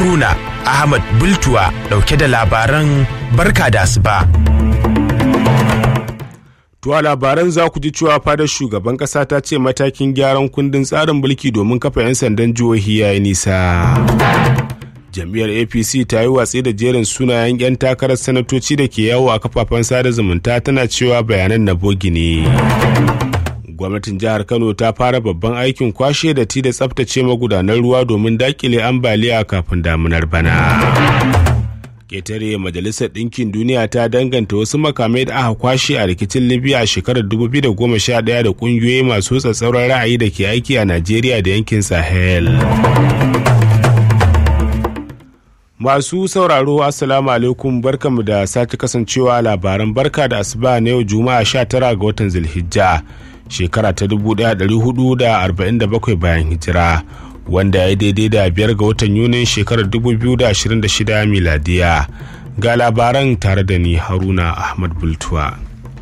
Haruna Ahmad Bultuwa dauke da labaran barka da asuba. Tuwa labaran za ku ji cewa fadar shugaban kasa ta ce matakin gyaran kundin tsarin mulki domin kafa 'yan sandan jihohi ya yi nisa. Jam'iyyar APC ta yi watsi da jerin sunayen 'yan takarar sanatoci da ke yawo a kafafen sada zumunta tana cewa bayanan na bogi ne. Gwamnatin jihar Kano ta fara babban aikin kwashe da ti da tsaftace magudanar ruwa domin dakile ambaliya kafin damunar bana. ketare majalisar ɗinkin duniya ta danganta wasu makamai da aka kwashe a rikicin libya a shekarar 2011 da ƙungiyoyi masu tsatsauran ra'ayi da ke aiki a najeriya da yankin sahel masu sauraro assalamu alaikum barkamu da sake kasancewa labaran barka da asuba na yau juma'a 19 ga watan zulhijja shekara ta 1447 bayan hijira wanda ya daidai da biyar ga watan yunin shekarar 2026 miladiya ga labaran tare da ni haruna ahmad bultuwa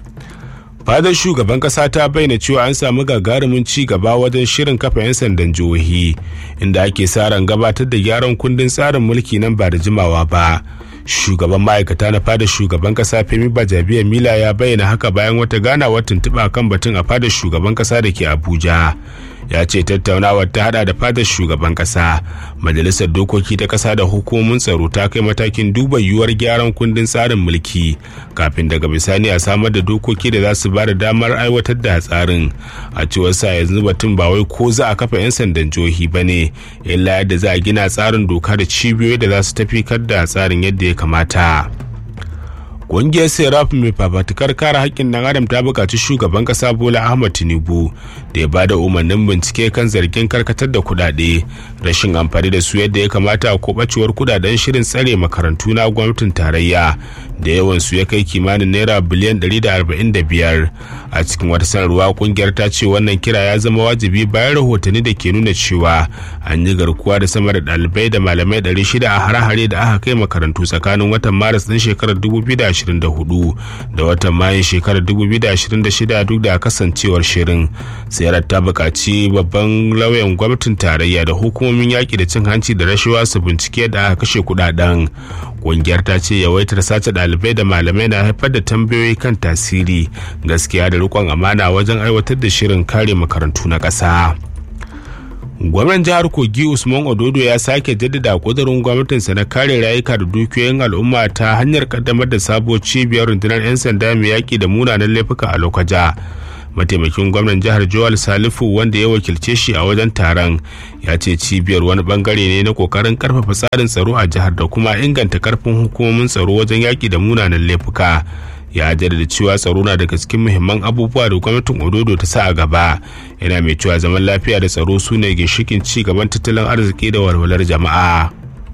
fadar shugaban kasa ta bayyana cewa an samu gagarumin ci gaba wajen shirin kafa 'yan sandan jihohi inda ake sa ran gabatar da gyaran kundin tsarin mulki nan ba da jimawa ba shugaban ma'aikata na fadar shugaban kasa femi bajabiya mila ya bayyana haka bayan wata ganawar tuntuɓa kan batun a fadar shugaban kasa da ke abuja ya ce tattaunawar ta hada da fadar shugaban kasa majalisar dokoki ta kasa da hukumomin tsaro ta kai matakin duba yiwuwar gyaran kundin tsarin mulki kafin daga bisani a samar da dokoki da za su ba da damar aiwatar da tsarin a cewar sa yanzu batun ba wai ko za a kafa 'yan sandan jihohi ba ne illa yadda za a gina tsarin doka da cibiyoyi da za su tafi da tsarin yadda ya kamata. Ƙungiyar Serap mai fafatukar kare haƙƙin ɗan adam ta buƙaci shugaban ƙasa Bola Ahmad Tinubu da ya bada umarnin bincike kan zargin karkatar da kuɗaɗe, rashin amfani da su yadda ya kamata ko ɓacewar kuɗaɗen shirin tsare makarantu na gwamnatin tarayya da yawan su ya kai kimanin naira biliyan 145 a cikin wata sanarwa ƙungiyar ta ce wannan kira ya zama wajibi bayan rahotanni da ke nuna cewa an yi garkuwa da sama da ɗalibai da malamai 600 a hare-hare da aka kai makarantu tsakanin watan maris ɗin shekarar 2020 2024 da watan mayun shekarar 2026 duk da kasancewar shirin sayar ta buƙaci babban lauyan gwamnatin tarayya da hukumomin yaƙi da cin hanci da rashawa su bincike da aka kashe kudaden ƙungiyar ta ce yawaitar sace ɗalibai da malamai na haifar da tambayoyi kan tasiri gaskiya da riƙon amana wajen aiwatar da shirin kare makarantu na ƙasa. gwamnan jihar kogi usman ododo ya sake jaddada kudurin gwamnatinsa na kare rayuka da dukiyoyin al'umma ta hanyar kaddamar da sabuwar cibiyar rundunar 'yan sanda mai yaƙi da munanan laifuka a lokaja mataimakin gwamnan jihar joel salifu wanda ya wakilce shi a wajen taron ya ce cibiyar wani bangare ne na kokarin karfafa tsarin tsaro a jihar da kuma inganta karfin hukumomin tsaro wajen yaƙi da munanan laifuka ya jaddada cewa tsaro na daga cikin muhimman abubuwa da gwamnatin ododo ta sa a gaba yana mai cewa zaman lafiya da tsaro su ne ginshikin ci gaban tattalin arziki da walwalar jama'a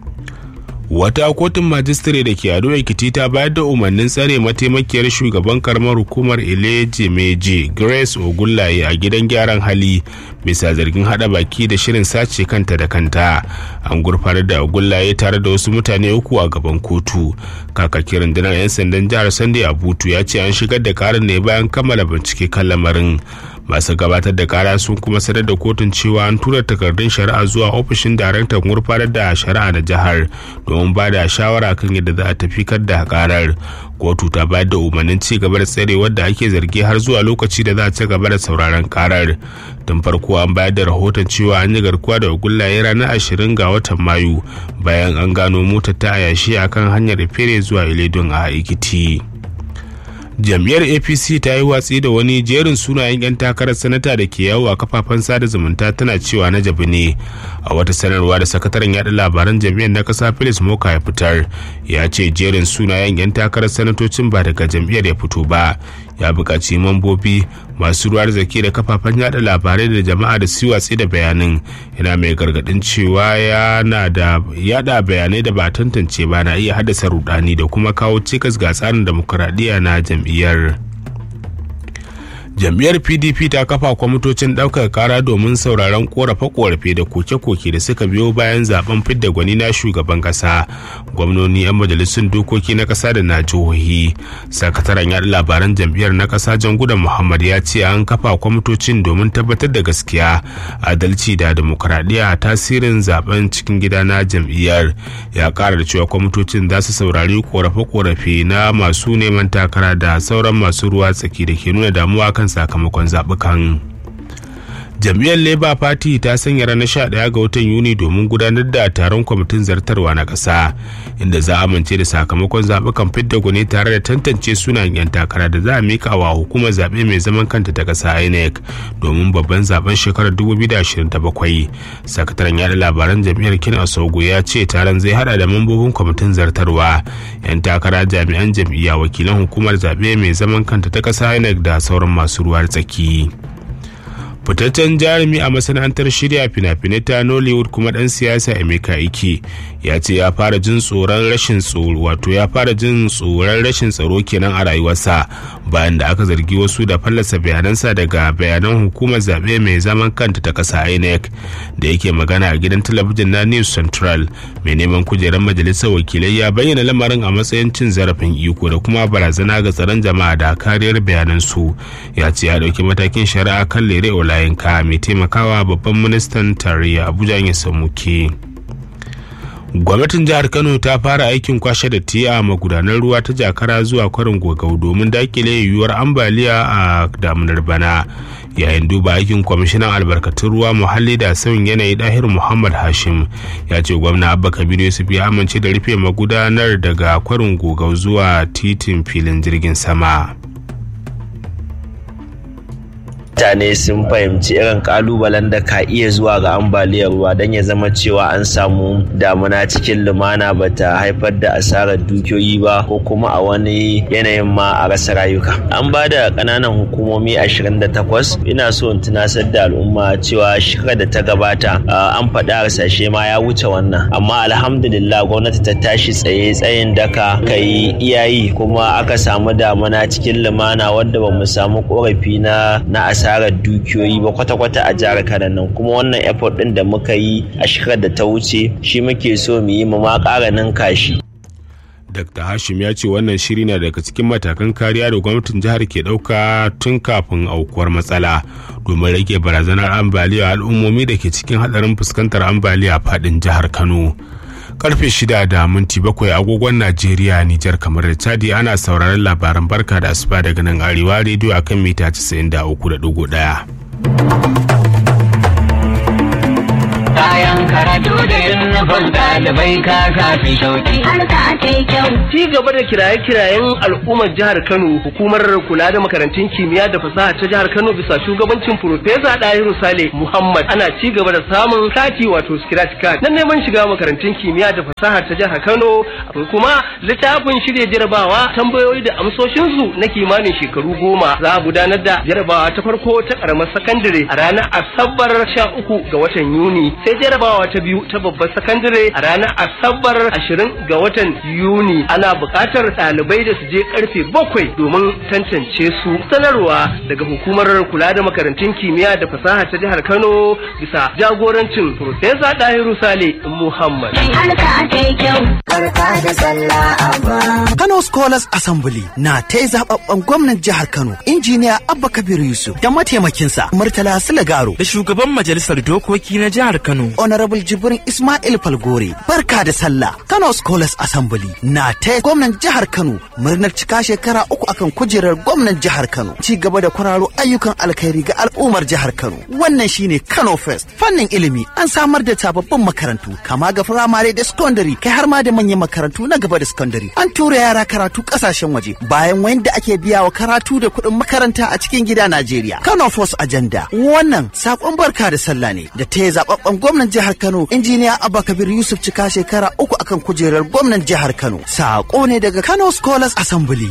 wata kotun majistare da ke ado ekiti ta bayar da umarnin tsare mataimakiyar shugaban karamar hukumar ileje meji grace ogullaye a gidan gyaran hali bisa zargin hada baki da shirin sace kanta da kanta an gurfanar da ogullaye tare da wasu mutane uku a gaban kotu kakakin rundunar 'yan sandan jihar sunday abutu ya ce an shigar da karin ne bayan kammala bincike kan lamarin masu gabatar da kara sun kuma sanar da kotun cewa an tura takardun shari'a zuwa ofishin daraktan gurfanar da shari'a na jihar domin ba da shawara kan yadda za a tafi da karar kotu ta bayar da umarnin ci gaba da tsare wadda ake zargi har zuwa lokaci da za a ci gaba da sauraron karar tun farko an bayar da rahoton cewa an yi garkuwa da gullaye ranar ashirin ga watan mayu bayan an gano motar ta a yashi akan hanyar fere zuwa iledon a ikiti. jam'iyyar apc ta yi watsi da wani jerin sunayen 'yan takarar sanata da ke yawo a kafafen sada zumunta tana cewa na jabi ne a wata sanarwa da sakataren yada labaran jam'iyyar na kasa felix moka ya fitar ya ce jerin sunayen 'yan takarar sanatocin ba daga jam'iyyar ya fito ba ya buƙaci mambobi masu ruwar zaki da kafafen yada labarai da jama'a da su watsi da bayanin yana mai gargadin cewa yana da yada bayanai da ba tantance ba na iya haddasa rudani da kuma kawo cikas ga tsarin demokuraɗiyya na jam'iyyar jam'iyyar pdp ta kafa kwamitocin ɗaukar kara domin sauraron korafe-korafe da koke-koke da suka biyo bayan zaben fidda gwani na shugaban ƙasa gwamnoni 'yan majalisun dokoki na ƙasa da na jihohi sakataren yaɗa labaran jam'iyyar na ƙasa jangudan muhammad ya ce an kafa kwamitocin domin tabbatar da gaskiya adalci da demokuraɗiyya tasirin zaben cikin gida na jam'iyyar ya ƙara da cewa kwamitocin za su saurari korafe-korafe na masu neman takara da sauran masu ruwa tsaki da ke nuna damuwa kan sakamakon zaɓukan. jam'iyyar labour party ta sanya ranar 11 ga watan yuni domin gudanar da taron kwamitin zartarwa na ƙasa inda za a amince da sakamakon zaɓukan fidda gwani tare da tantance sunayen 'yan takara da za a mika wa hukumar zaɓe mai zaman kanta ta ƙasa inec domin babban zaben shekarar 2027 sakataren yada labaran jam'iyyar kin asogo ya ce taron zai hada da mambobin kwamitin zartarwa 'yan takara jami'an jam'iyya wakilan hukumar zaɓe mai zaman kanta ta ƙasa inec da sauran masu ruwa tsaki. fitaccen jarumi a masana'antar shirya fina-finai ta nollywood kuma dan siyasa emeka ike ya ce ya fara jin tsoron rashin tsoro wato ya fara jin tsoron rashin tsaro kenan a rayuwarsa bayan da aka zargi wasu da fallasa bayanansa daga bayanan hukumar zaɓe mai zaman kanta ta ƙasa inec da yake magana a gidan talabijin na news central mai neman kujerar majalisar wakilai ya bayyana lamarin a matsayin cin zarafin iko da kuma barazana ga tsaron jama'a da kariyar bayanansu ya ce ya ɗauki matakin shari'a kan lere olayinka mai taimakawa babban ministan tarayya abuja ya samuke gwamnatin jihar kano ta fara aikin kwashe da tiya a magudanar ruwa ta jakara zuwa kwarin gogau domin dakile yiwuwar ambaliya a damunar bana yayin duba aikin kwamishinan albarkatun ruwa muhalli da sauyin yanayi dahir muhammad hashim ya ce gwamna abba kabiru yusuf ya amince da rufe magudanar daga kwarin gogau zuwa titin filin jirgin sama mutane sun fahimci irin kalubalen da ka iya zuwa ga ambaliyar ruwa don ya zama cewa an samu damuna cikin lumana ba ta haifar da asarar dukiyoyi ba ko kuma a wani yanayin ma a rasa rayuka an ba da ƙananan hukumomi 28 ina so in tunasar da al'umma cewa shekarar da ta gabata an faɗi harsashe ma ya wuce wannan amma alhamdulillah gwamnati ta tashi tsaye tsayin daka ka yi iyayi kuma aka samu damuna cikin lumana wadda ba mu samu korafi na na asarar dukiyoyi ba kwata-kwata a jihar Kano nan kuma wannan effort din da muka yi a shekarar da ta wuce shi muke so mu yi mu ma ƙara ninka shi. Dr. Hashim ya ce wannan shiri na daga cikin matakan kariya da gwamnatin jihar ke ɗauka tun kafin aukuwar matsala domin rage barazanar ambaliya al'ummomi da ke cikin haɗarin fuskantar ambaliya faɗin jihar Kano. karfe shida da minti bakwai agogon najeriya nijar kamar da chadi ana sauraron labaran barka da asuba daga nan arewa rediyo akan mita 93.1 kayan karatu da yunifom ɗalibai ka kafi shauki. Harka ta yi kyau. Ci gaba da kiraye-kirayen al'ummar jihar Kano, hukumar kula da makarantun kimiyya da fasaha ta jihar Kano bisa shugabancin Profesa Dahiru Sale Muhammad ana ci gaba da samun kati wato scratch card na neman shiga makarantun kimiyya da fasaha ta jihar Kano. Akwai kuma littafin shirya jarabawa tambayoyi da amsoshinsu na kimanin shekaru goma. Za a gudanar da jarabawa ta farko ta karamar sakandare a ranar Asabar sha uku ga watan Yuni. sai jarabawa ta biyu ta babbar sakandare a ranar asabar ashirin ga watan yuni ana buƙatar ɗalibai da su je karfe bakwai domin tantance su sanarwa daga hukumar kula da makarantun kimiyya da fasaha ta jihar kano bisa jagorancin Profesa Dahiru Sale Muhammad. Harka ta yi kyau. Barka da sallah abba. Kano Scholars Assembly na ta yi zababben gwamnan jihar Kano, injiniya Abba Kabir Yusuf da mataimakinsa Murtala Sulagaro da shugaban majalisar dokoki na jihar Kano. Honorable Jibrin Ismail Falgore. Barka da sallah. Kano Scholars Assembly na ta gwamnan jihar Kano murnar cika shekara uku akan kujerar gwamnan jihar Kano. Ci gaba da kwararo ayyukan alkhairi ga al'ummar jihar Kano. Wannan shine Kano Fest. Fannin ilimi an samar da sababbin makarantu kama ga firamare da secondary kai har ma da manyan makarantu na gaba da secondary. An tura yara karatu kasashen waje bayan wanda ake biya wa karatu da kuɗin makaranta a cikin gida Najeriya. Kano Force Agenda. Wannan sakon barka da sallah ne da ta zababben gwamnan jihar Kano injiniya Abba Kabir Yusuf cika shekara uku akan kujerar gwamnan jihar Kano. Sako ne daga Kano Scholars Assembly.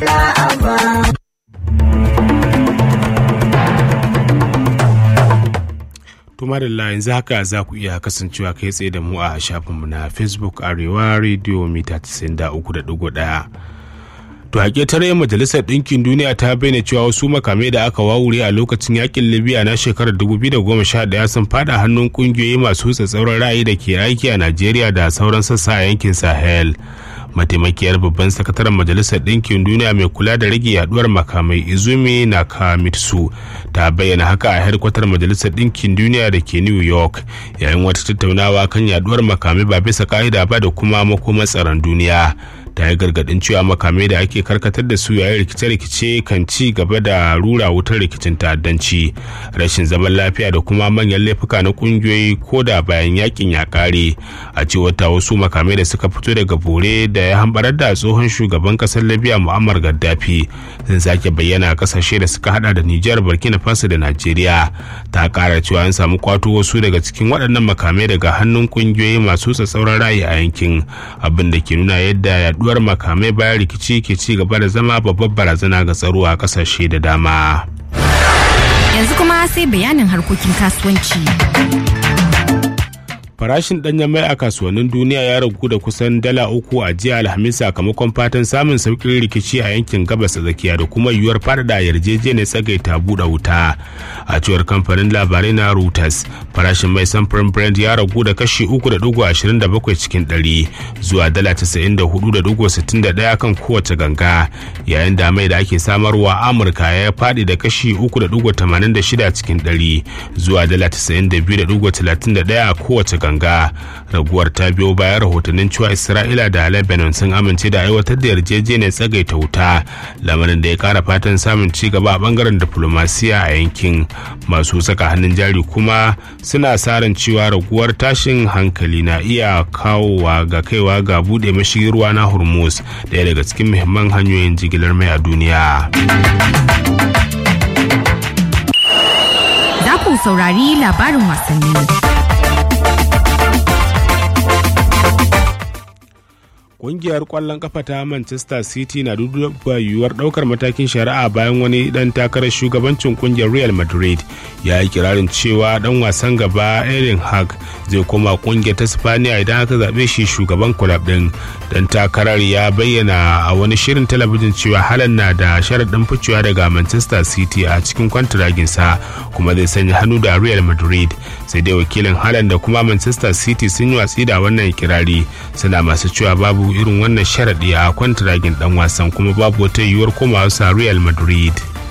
Tuma da yanzu haka za ku iya kasancewa kai tsaye da mu a shafinmu na Facebook Arewa Radio mita 93.1. to haƙe tare majalisar ɗinkin duniya ta bayyana cewa wasu makamai da aka wawure a lokacin yakin libya na shekarar 2011 sun fada hannun ƙungiyoyi masu tsatsauran ra'ayi da ke aiki a najeriya da sauran sassa a yankin sahel mataimakiyar babban sakataren majalisar ɗinkin duniya mai kula da rage yaduwar makamai izumi nakamitsu ta bayyana haka a hedkwatar majalisar ɗinkin duniya da ke new york yayin wata tattaunawa kan yaduwar makamai ba bisa ka'ida ba da kuma makomar tsaron duniya ta yi gargadin cewa makamai da ake karkatar da su yayin rikice-rikice kan ci gaba da rura wutar rikicin ta'addanci rashin zaman lafiya da kuma manyan laifuka na kungiyoyi ko da bayan yakin ya kare a cewar ta wasu makamai da suka fito daga bore da ya hambarar da tsohon shugaban kasar libya muammar gaddafi sun sake bayyana a kasashe da suka hada da nijar burkina faso da najeriya ta kara cewa an samu kwato wasu daga cikin waɗannan makamai daga hannun kungiyoyi masu tsatsauran ra'ayi a yankin abin da ke nuna yadda yaduwar makamai bayan rikici ke ci gaba da zama babbar barazana ga tsaro a kasashe da dama yanzu kuma sai bayanin harkokin kasuwanci farashin danyen mai a kasuwannin duniya ya ragu da kusan dala uku a jiya alhamis sakamakon fatan samun sauƙin rikici a yankin gabas tsakiya da kuma yiwuwar faɗaɗa yarjejeniyar tsagaita buɗe wuta a cewar kamfanin labarai na reuters farashin mai samfurin brand ya ragu da kashi uku da dugu ashirin da bakwai cikin ɗari zuwa dala casa'in da hudu da dugu sittin da ɗaya kan kowace ganga yayin da mai da ake samarwa amurka ya faɗi da kashi uku da dugu tamanin da shida cikin ɗari zuwa dala casa'in da biyu da dugu talatin da ɗaya a kowace ganga raguwar ta biyo bayan rahotannin cewa isra'ila da lebanon sun amince da aiwatar da yarjejeniyar tsagaita wuta lamarin da ya kara fatan samun ci gaba a bangaren diplomasiya a yankin masu saka hannun jari kuma suna sa ran cewa raguwar tashin hankali na iya kawowa ga kaiwa ga bude mashigin ruwa na hormuz daya daga cikin muhimman hanyoyin jigilar mai a duniya za ku saurari labarin wasanni kungiyar kwallon kafa ta manchester city na duba yiwuwar daukar matakin shari'a bayan wani dan takarar shugabancin kungiyar real madrid ya yi kirarin cewa dan wasan gaba erin hag zai koma kungiyar ta spaniya idan aka zaɓe shi shugaban kulab din dan takarar ya bayyana a wani shirin talabijin cewa halan na da sharaɗin ficewa daga manchester city a cikin kwantiraginsa kuma zai sanya hannu da real madrid sai dai wakilin halan da kuma manchester city sun yi watsi da wannan kirari suna masu cewa babu irin wannan sharaɗi a kwantiragin dan wasan kuma babu wata yiwuwar komawa sa real madrid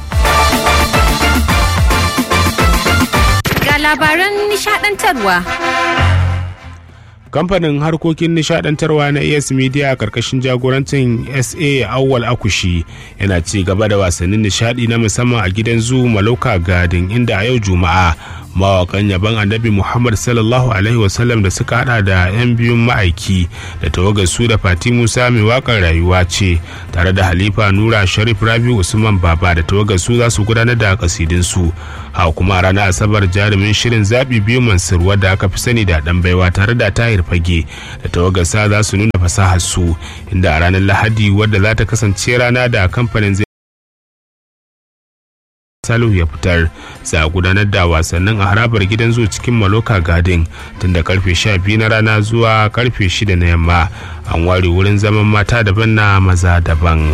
ga labaran nishadantarwa kamfanin harkokin nishadantarwa na as media a karkashin jagorancin sa awwal akushi yana ci gaba da wasannin nishadi na musamman a gidan zu maloka garden inda a yau juma'a mawakan yaban annabi muhammad sallallahu alaihi wasallam da suka hada da yan biyun ma'aiki da tawagar su da fati musa mai wakar rayuwa ce tare da halifa nura sharif rabi usman baba da tawagar su za su gudanar da kasidinsu ha kuma ranar asabar jarumin shirin zaɓi biyu mansur wadda aka fi sani da dan baiwa tare da tahir fage da tawagar sa za su nuna fasahar su inda a ranar lahadi wadda za ta kasance rana da kamfanin zai Salihu ya fitar za a gudanar da wasannin a harabar gidan zuwa cikin Maloka Garden tun da karfe 12 na rana zuwa karfe 6 na yamma an ware wurin zaman mata daban na maza daban.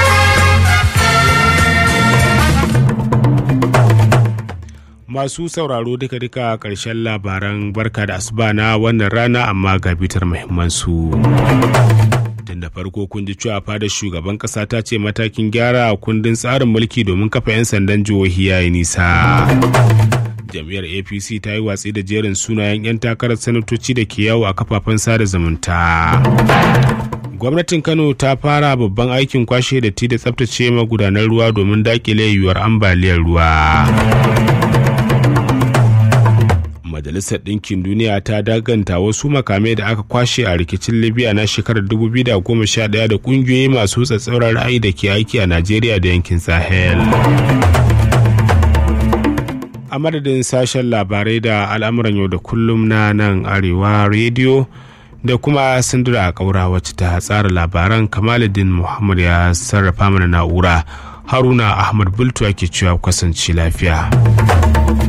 Masu sauraro duka-duka ƙarshen labaran barka da asuba na wannan rana amma ga bitar muhimmansu. tun da farko kun ji cewa fadar shugaban kasa ta ce matakin gyara kundin tsarin mulki domin kafa 'yan sandan jihohi yayi nisa jam'iyyar apc ta yi watsi da jerin sunayen 'yan takarar sanatoci da ke yawo a kafafen sada zumunta gwamnatin kano ta fara babban aikin kwashe da ti da tsabtace magudanar ruwa domin dakile yiwuwar ambaliyar ruwa majalisar ɗinkin duniya ta daganta wasu makamai da aka kwashe a rikicin libya na shekarar 2011 da ƙungiyoyi masu tsatsauran ra'ayi da ke aiki a najeriya da yankin sahel a madadin sashen labarai da al'amuran yau da kullum na nan arewa rediyo da kuma sindura kaura wacce ta tsara labaran kamaluddin muhammad ya sarrafa mana na'ura haruna ahmad bultu ake cewa kasance lafiya